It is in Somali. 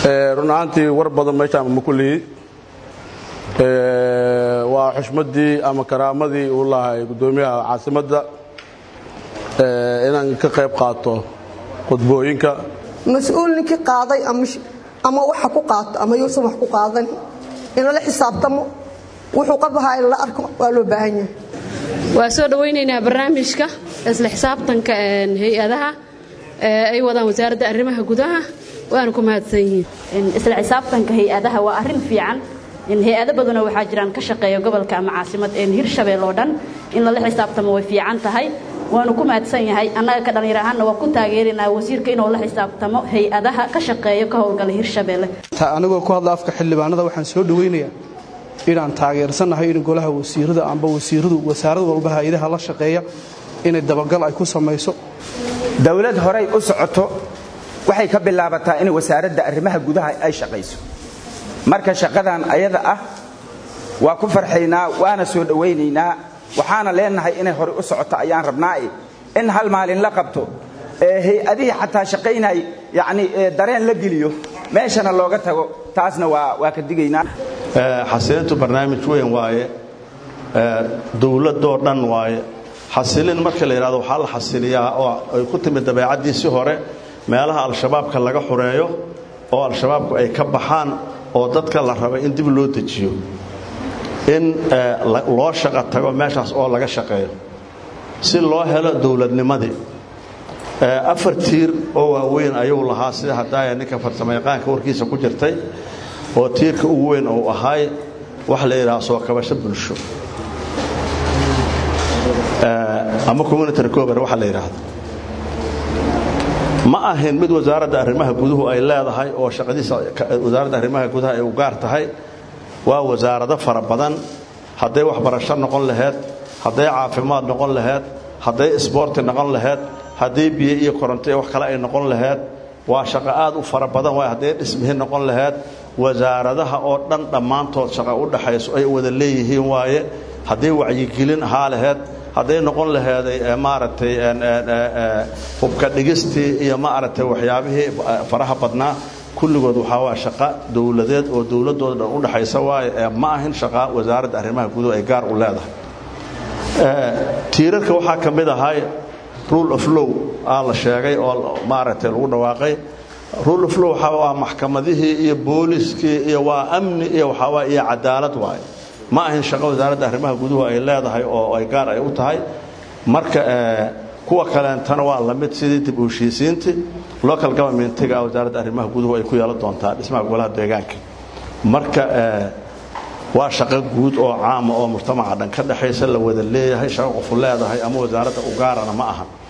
run ahaantii war badan meeshaan ma kullihi waa xushmaddii ama karaamadii uu lahay guddoomiyaha caasimadda inaan ka qayb qaato khudbooyinka mas-uul ninkii qaaday ama waxa ku qaato ama yuusan wax ku qaadan in lala xisaabtamo wuxuu qabahaa in la arko waa loo baahan yahay waa soo dhowaynaynaa barnaamijka isla xisaabtanka hay-adaha ay wadaan wasaaradda arrimaha gudaha waana ku mahadsan yihiin isla xisaabtanka hay-adaha waa arrin fiican hay-ado badanoo waxaa jiraan ka shaqeeya gobolka ama caasimad hirshabeel oo dhan in lala xisaabtamo way fiican tahay waanu ku mahadsan yahay annaga ka dhallinyar ahaanna waa ku taageerinaa wasiirka inuu la xisaabtamo hay-adaha ka shaqeeya ka howlgala hirshabeelle anigoo ku hadla afka xildhibaanada waxaan soo dhowaynayaa inaan taageersannahay in golaha wasiirada amba wasiiradu wasaarad walba hay-adaha la shaqeeya inay dabagal ay ku samayso dowlad horay u socoto waxay ka bilaabataa in wasaaradda arrimaha gudaha ay shaqayso marka shaqadan ayada ah waa ku farxaynaa waana soo dhowaynaynaa waxaana leenahay inay horey u socoto ayaan rabnaae in hal maalin la qabto hay-adihii xataa shaqaynay yani dareen la geliyo meeshana looga tago taasna waa ka digaynaa xasilintu barnaamij weyn waaye dowladoo dhan waaye xasilin marka la yidhahdo waxaa la xasiliyaa oo ay ku timid dabeecaddiisii hore meelaha al-shabaabka laga xureeyo oo al-shabaabku ay ka baxaan oo dadka la raba in dib loo dejiyo in loo shaqo tago meeshaas oo laga shaqeeyo si loo helo dowladnimadii afar tiir oo waaweyn ayuu lahaa sida haddaaya ninka farsamayaqaanka warkiisa ku jirtay oo tiirka ugu weyn uu ahaay waxa la yidhaha soo kabasho bulsho ama community recovery waxa la yidhaahdo ma ahin mid wasaaradda arrimaha guduhu ay leedahay oo shaqadiisa wasaaradda arrimaha gudaha ay u gaar tahay waa wasaarado fara badan hadday waxbarasho noqon laheyd hadday caafimaad noqon laheyd hadday isboorti noqon laheyd hadday biyo iyo koronto iyo wax kale ay noqon laheyd waa shaqo aad u fara badan waay hadday dhismihi noqon laheyd wasaaradaha oo dhan dhammaantood shaqo u dhaxayso ay wada leeyihiin waaye hadday wacyigelin ahaa laheyd hadday noqon laheeday maaragtay hubka dhigistii iyo maaragtay waxyaabihii faraha badnaa kulligood waxaa waa shaqo dowladeed oo dowladooda dhan u dhaxaysa waaye ee ma ahin shaqa wasaaradda arrimaha guduhu ay gaar u leedahay tiirarka waxaa ka mid ahay rule of low aa la sheegay oo maaragtay lagu dhawaaqay rule of low waxaa waa maxkamadihii iyo booliskii iyo waa amni iyo waxaa waa iyo cadaalad waaye ma ahin shaqo wasaaradda arrimaha guduhu ay leedahay oo ay gaar ay u tahay marka kuwa kaleentana waa lamid sidii dib u heshiisiintii local governmentiga wasaaradda arrimaha guduhu ay ku yeelan doontaa dhismaha golaha deegaanka marka waa shaqo guud oo caama oo mujtamaca dhan ka dhexaysa la wada leeyahay shaqo qofu leedahay ama wasaaradda u gaarana ma aha